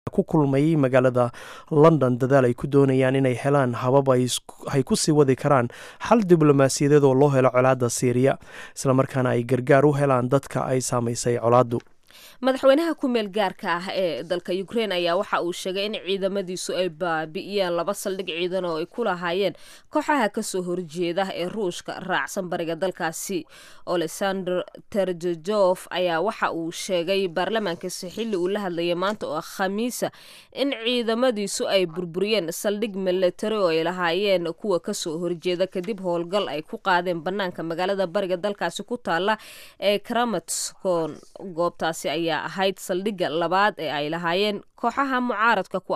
ku kulmay magaalada london dadaal ay ku doonayaan inay helaan habab ay ku sii wadi karaan xal diblomaasiyadeed oo loo helo colaadda siiriya islamarkaana ay gargaar u helaan dadka ay saamaysay colaaddu madaxweynaha ku meel gaarka ah ee dalka ukrein ayaa waxa uu sheegay in ciidamadiisu ay baabi'iyeen laba saldhig ciidan oo ay ku lahaayeen kooxaha kasoo horjeeda ee ruushka raacsan bariga dalkaasi olesander terjejof ayaa waxa uu sheegay baarlamaankiisa xilli uu la hadlayay maanta oo khamiisa in ciidamadiisu ay burburiyeen saldhig milatari oo ay lahaayeen kuwa kasoo horjeeda kadib howlgal ay ku qaadeen banaanka magaalada bariga dalkaasi ku taala ee kramatskon goobtaasi ayaa ahayd saldhigga labaad ee ay lahaayeen kooxaha mucaaradka ku